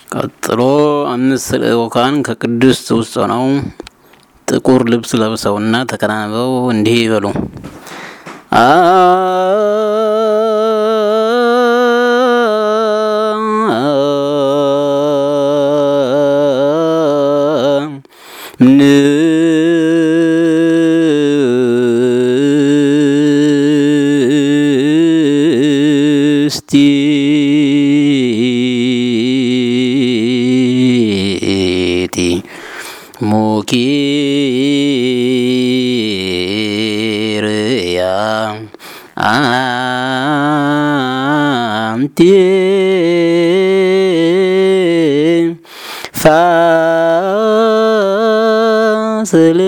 ቀጥሎ አምስት ልዑካን ከቅድስት ውስጥ ሆነው ጥቁር ልብስ ለብሰውና ተከናንበው እንዲህ ይበሉ። ንስቲቲ ሙኪርያ አንቲ ፋስል